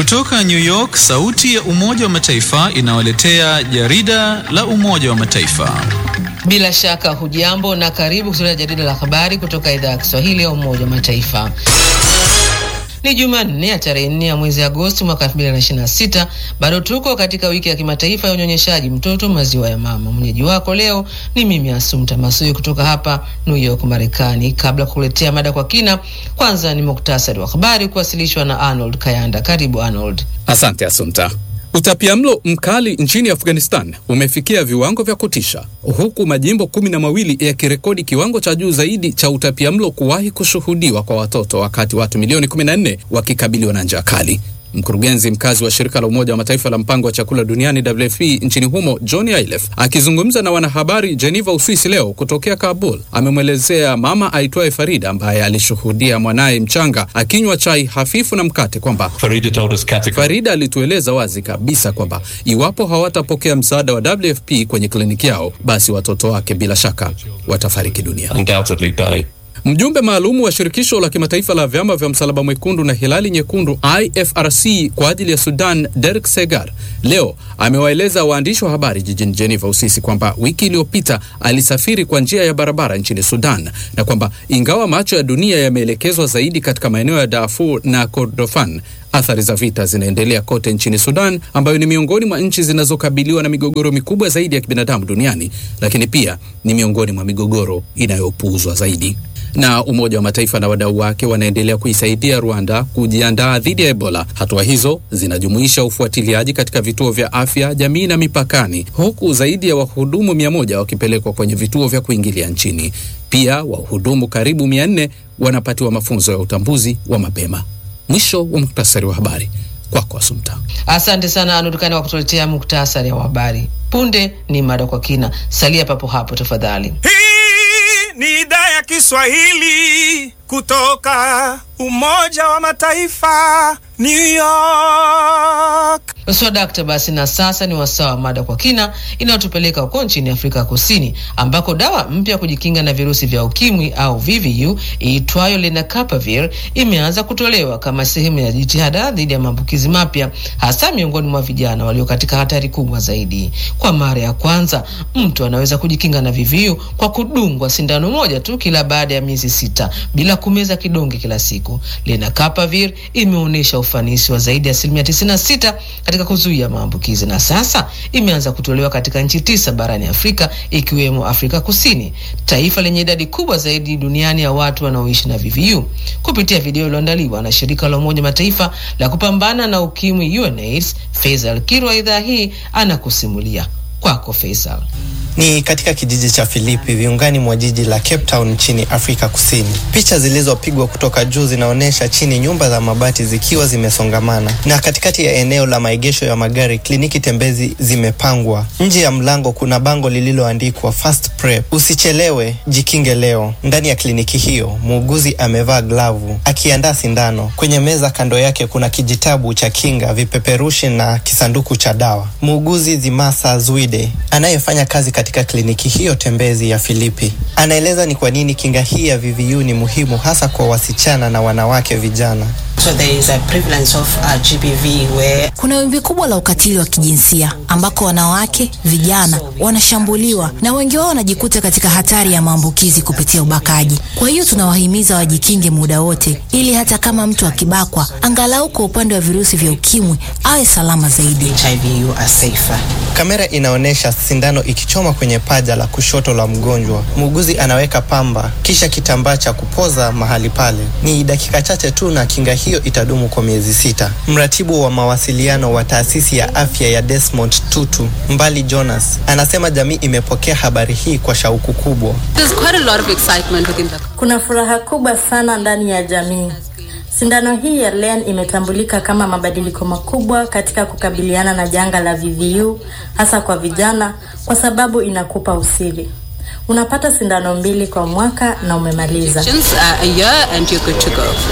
Kutoka New York, sauti ya Umoja wa Mataifa inawaletea jarida la Umoja wa Mataifa. Bila shaka hujambo na karibu kutoka jarida la habari kutoka idhaa ya Kiswahili ya Umoja wa Mataifa. Ni Jumanne ya tarehe nne ya mwezi Agosti mwaka 2026. Bado tuko katika wiki ya kimataifa ya unyonyeshaji mtoto maziwa ya mama. Mwenyeji wako leo ni mimi Asumta Masui kutoka hapa New York, Marekani. Kabla kukuletea mada kwa kina, kwanza ni muktasari wa habari kuwasilishwa na Arnold Kayanda. Karibu Arnold. Asante Asumta. Utapiamlo mkali nchini Afghanistan umefikia viwango vya kutisha huku majimbo kumi na mawili yakirekodi kiwango cha juu zaidi cha utapiamlo kuwahi kushuhudiwa kwa watoto wakati watu milioni 14 wakikabiliwa na njaa kali. Mkurugenzi mkazi wa shirika la Umoja wa Mataifa la mpango wa chakula duniani WFP nchini humo John Ailef akizungumza na wanahabari Geneva, Uswisi leo kutokea Kabul, amemwelezea mama aitwaye Farida ambaye alishuhudia mwanaye mchanga akinywa chai hafifu na mkate kwamba Farida alitueleza wazi kabisa kwamba iwapo hawatapokea msaada wa WFP kwenye kliniki yao, basi watoto wake bila shaka watafariki dunia. Mjumbe maalumu wa shirikisho la kimataifa la vyama vya msalaba mwekundu na hilali nyekundu IFRC kwa ajili ya Sudan, Derek Segar, leo amewaeleza waandishi wa habari jijini Geneva, Uswisi, kwamba wiki iliyopita alisafiri kwa njia ya barabara nchini Sudan na kwamba ingawa macho ya dunia yameelekezwa zaidi katika maeneo ya Darfur na Kordofan, athari za vita zinaendelea kote nchini Sudan, ambayo ni miongoni mwa nchi zinazokabiliwa na migogoro mikubwa zaidi ya kibinadamu duniani, lakini pia ni miongoni mwa migogoro inayopuuzwa zaidi na Umoja wa Mataifa na wadau wake wanaendelea kuisaidia Rwanda kujiandaa dhidi ya Ebola. Hatua hizo zinajumuisha ufuatiliaji katika vituo vya afya, jamii na mipakani, huku zaidi ya wahudumu mia moja wakipelekwa kwenye vituo vya kuingilia nchini. Pia wahudumu karibu mia nne wanapatiwa mafunzo ya utambuzi wa mapema. Mwisho wa muktasari wa habari kwako, Asumta. Asante sana Anudukani kwa kutuletea muktasari wa habari. Punde ni mada kwa kina, salia papo hapo tafadhali. Ni idhaa ya Kiswahili kutoka Umoja wa Mataifa, New York. Swadakta, basi na sasa ni wasaa wa mada kwa kina inayotupeleka huko nchini Afrika Kusini, ambako dawa mpya kujikinga na virusi vya ukimwi au VVU iitwayo lenacapavir imeanza kutolewa kama sehemu ya jitihada dhidi ya maambukizi mapya, hasa miongoni mwa vijana walio katika hatari kubwa zaidi. Kwa mara ya kwanza, mtu anaweza kujikinga na VVU kwa kudungwa sindano moja tu kila baada ya miezi sita bila kumeza kidonge kila siku. Lenacapavir imeonyesha ufanisi wa zaidi ya asilimia 96 katika kuzuia maambukizi na sasa imeanza kutolewa katika nchi tisa barani Afrika ikiwemo Afrika Kusini, taifa lenye idadi kubwa zaidi duniani ya watu wanaoishi na VVU. Kupitia video iliyoandaliwa na shirika la Umoja Mataifa la kupambana na ukimwi UNAIDS, Faisal Kirwa idhaa hii anakusimulia. Kwako Faisal. Ni katika kijiji cha Filipi viungani mwa jiji la Cape Town nchini Afrika Kusini. Picha zilizopigwa kutoka juu zinaonyesha chini nyumba za mabati zikiwa zimesongamana, na katikati ya eneo la maegesho ya magari kliniki tembezi zimepangwa. Nje ya mlango kuna bango lililoandikwa First Prep, usichelewe, jikinge leo. Ndani ya kliniki hiyo muuguzi amevaa glavu akiandaa sindano. Kwenye meza kando yake kuna kijitabu cha kinga, vipeperushi na kisanduku cha dawa. Muuguzi Zimasa Zwide anayefanya kazi katika kliniki hiyo tembezi ya Filipi anaeleza ni kwa nini kinga hii ya VVU ni muhimu hasa kwa wasichana na wanawake vijana. So there is a prevalence of uh, GBV where Kuna wimbi kubwa la ukatili wa kijinsia ambako wanawake, vijana wanashambuliwa na wengi wao wanajikuta katika hatari ya maambukizi kupitia ubakaji. Kwa hiyo tunawahimiza wajikinge muda wote, ili hata kama mtu akibakwa, angalau kwa upande wa virusi vya ukimwi awe salama zaidi. HIV are safer. Kamera inaonyesha sindano ikichoma kwenye paja la kushoto la mgonjwa. Muuguzi anaweka pamba kisha kitambaa cha kupoza mahali pale. Ni dakika chache tu na kinga hiyo itadumu kwa miezi sita. Mratibu wa mawasiliano wa taasisi ya afya ya Desmond Tutu, Mbali Jonas, anasema jamii imepokea habari hii kwa shauku kubwa. There's quite a lot of excitement within the Kuna furaha kubwa sana ndani ya jamii. Sindano hii ya Len imetambulika kama mabadiliko makubwa katika kukabiliana na janga la VVU hasa kwa vijana kwa sababu inakupa usiri. Unapata sindano mbili kwa mwaka na umemaliza. uh, a year and you're good to go.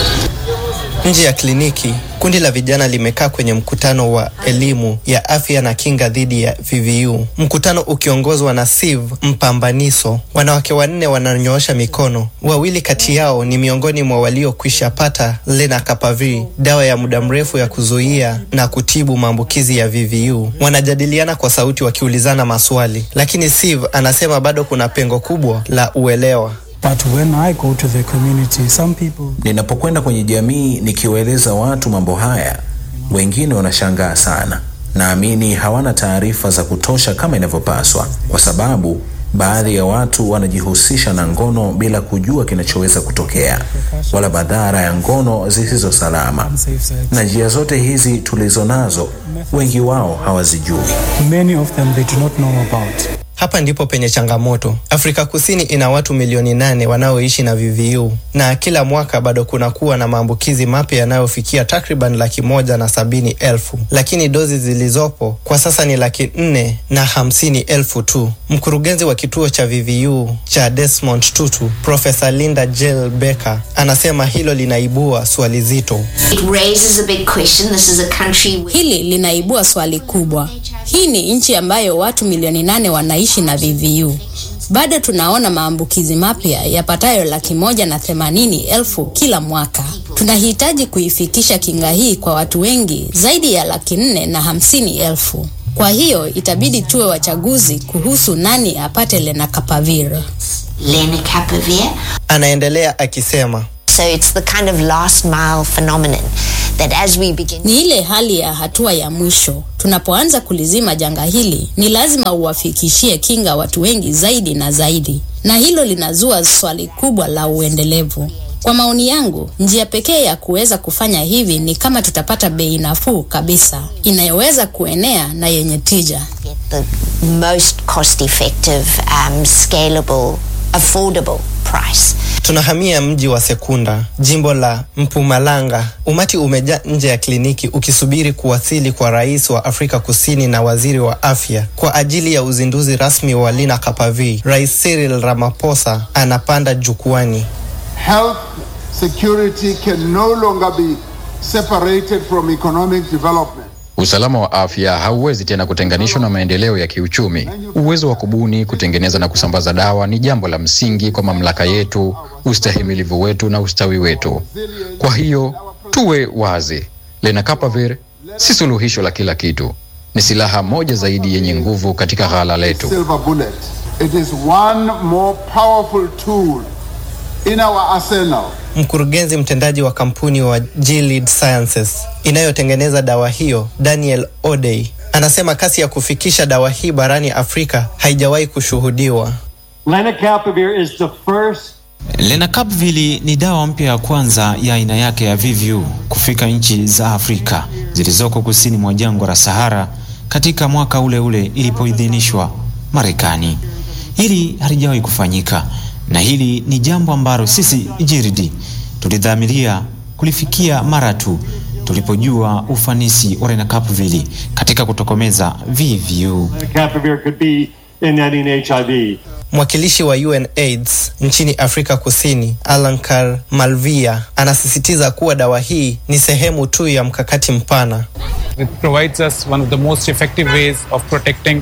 Nje ya kliniki, kundi la vijana limekaa kwenye mkutano wa elimu ya afya na kinga dhidi ya VVU, mkutano ukiongozwa na Siv Mpambaniso. Wanawake wanne wananyoosha mikono, wawili kati yao ni miongoni mwa waliokwisha pata lenacapavir, dawa ya muda mrefu ya kuzuia na kutibu maambukizi ya VVU. Wanajadiliana kwa sauti wakiulizana maswali, lakini Siv anasema bado kuna pengo kubwa la uelewa. But when I go to the community, some people... Ninapokwenda kwenye jamii nikiwaeleza watu mambo haya, wengine wanashangaa sana. Naamini hawana taarifa za kutosha kama inavyopaswa, kwa sababu baadhi ya watu wanajihusisha na ngono bila kujua kinachoweza kutokea wala madhara ya ngono zisizo salama, na njia zote hizi tulizo nazo wengi wao hawazijui. Many of them they do not know about. Hapa ndipo penye changamoto. Afrika Kusini ina watu milioni nane wanaoishi na VVU na kila mwaka bado kunakuwa na maambukizi mapya yanayofikia takriban laki moja na sabini elfu, lakini dozi zilizopo kwa sasa ni laki nne na hamsini elfu tu. Mkurugenzi wa kituo cha VVU cha Desmond Tutu, Profesa Linda Jel Becker, anasema hilo linaibua swali zito. It raises a big question. This is a country where... Hili linaibua swali kubwa. Hii ni nchi ambayo watu milioni nane wanaishi na VVU. Bado tunaona maambukizi mapya yapatayo laki moja na themanini elfu kila mwaka. Tunahitaji kuifikisha kinga hii kwa watu wengi zaidi ya laki nne na hamsini elfu. Kwa hiyo itabidi tuwe wachaguzi kuhusu nani apate lenacapavir. Lenacapavir. Anaendelea akisema So it's the kind of last mile phenomenon that as we begin... Ni ile hali ya hatua ya mwisho. Tunapoanza kulizima janga hili, ni lazima uwafikishie kinga watu wengi zaidi na zaidi, na hilo linazua swali kubwa la uendelevu. Kwa maoni yangu, njia pekee ya kuweza kufanya hivi ni kama tutapata bei nafuu kabisa inayoweza kuenea na yenye tija. The most cost effective, um, scalable, affordable price. Tunahamia mji wa Sekunda, jimbo la Mpumalanga. Umati umejaa nje ya kliniki ukisubiri kuwasili kwa rais wa Afrika Kusini na waziri wa afya kwa ajili ya uzinduzi rasmi wa lenacapavir. Rais Cyril Ramaphosa anapanda jukwani. Health security can no longer be separated from economic development. Usalama wa afya hauwezi tena kutenganishwa na maendeleo ya kiuchumi. Uwezo wa kubuni, kutengeneza na kusambaza dawa ni jambo la msingi kwa mamlaka yetu, ustahimilivu wetu na ustawi wetu. Kwa hiyo tuwe wazi, lenacapavir si suluhisho la kila kitu, ni silaha moja zaidi yenye nguvu katika ghala letu. Silver bullet. It is one more powerful tool in our arsenal. Mkurugenzi mtendaji wa kampuni wa Gilead Sciences inayotengeneza dawa hiyo, Daniel Odey, anasema kasi ya kufikisha dawa hii barani Afrika haijawahi kushuhudiwa. Lenacapavir is the first Lenacapavir ni dawa mpya ya kwanza ya aina yake ya VVU kufika nchi za Afrika zilizoko kusini mwa jangwa la Sahara katika mwaka ule ule ilipoidhinishwa Marekani. Hili halijawahi kufanyika na hili ni jambo ambalo sisi Gilead tulidhamiria kulifikia mara tu tulipojua ufanisi wa lenacapavir katika kutokomeza VVU. lenacapavir could be in ending HIV. Mwakilishi wa UNAIDS nchini Afrika Kusini, Alankar Malvia, anasisitiza kuwa dawa hii ni sehemu tu ya mkakati mpana. It provides us one of the most effective ways of protecting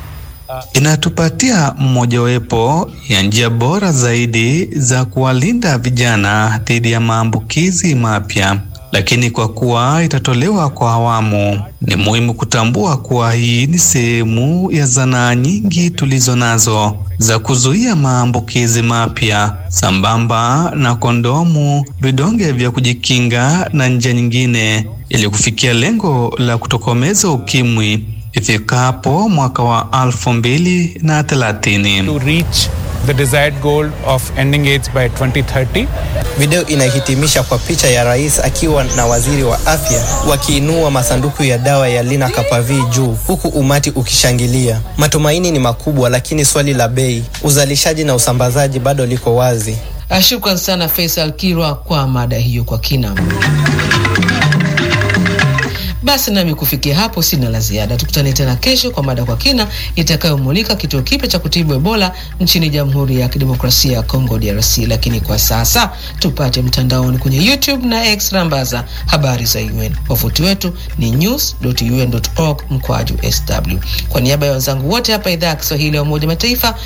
Inatupatia mmojawapo ya njia bora zaidi za kuwalinda vijana dhidi ya maambukizi mapya, lakini kwa kuwa itatolewa kwa awamu, ni muhimu kutambua kuwa hii ni sehemu ya zanaa nyingi tulizo nazo za kuzuia maambukizi mapya, sambamba na kondomu, vidonge vya kujikinga na njia nyingine, ili kufikia lengo la kutokomeza ukimwi ifikapo mwaka wa alfu mbili na thelathini. to reach the desired goal of ending AIDS by 2030. Video inahitimisha kwa picha ya rais akiwa na waziri wa afya wakiinua masanduku ya dawa ya lenacapavir juu, huku umati ukishangilia. Matumaini ni makubwa, lakini swali la bei, uzalishaji na usambazaji bado liko wazi. Shukran sana Faisal Kirwa kwa mada hiyo kwa kina. Basi nami kufikia hapo sina la ziada. Tukutane tena kesho kwa mada kwa kina itakayomulika kituo kipya cha kutibu Ebola nchini Jamhuri ya Kidemokrasia ya Kongo DRC. Lakini kwa sasa tupate mtandaoni kwenye YouTube na X rambaza habari za UN. Wavuti wetu ni news.un.org mkwaju sw. Kwa niaba ya wenzangu wote hapa idhaa ya Kiswahili ya Umoja Mataifa,